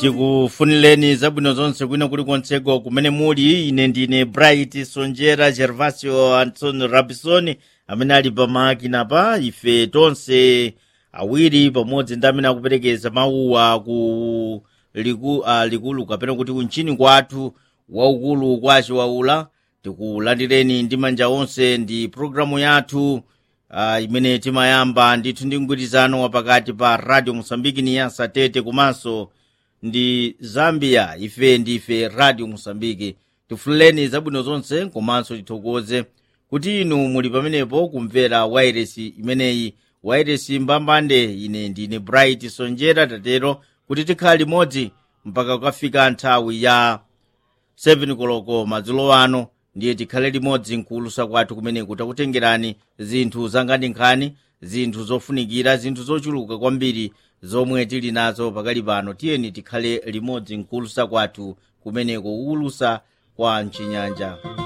tikufunireni zabwino zonse kwina kulikonseko kumene muli ine ndine bright sonjera gervasio anton rabison amene ali pamakina pa ife tonse awiri pamodzi ndi amene akuperekeza mawuwa ku liku, uh, likulu kapena kuti kunchini kwathu waukulu kwa chiwaula tikulandireni ndi manja onse ndi programu yathu uh, imene timayamba ndithu ndi mgwirizano wapakati pa radio mosambiki ni yasa tete komanso ndi zambia ife ndife radio mosambiki tifuleni zabwino zonse komanso tithokoze kuti inu muli pamenepo kumvera wairesi imeneyi wairesi mbambande ine ndine bright sonjera tatero kuti tikhala limodzi mpaka kukafika nthawi ya 7 koloko madzulo ano ndiye tikhale limodzi mkuulusa kwathu kumeneku takutengerani zinthu zanganinkhani zinthu zofunikira zinthu zochuluka kwambiri zomwe tili nazo pakali pano tiyeni tikhale limodzi mkuulusa kwathu kumeneko kuulusa kwa mchinyanja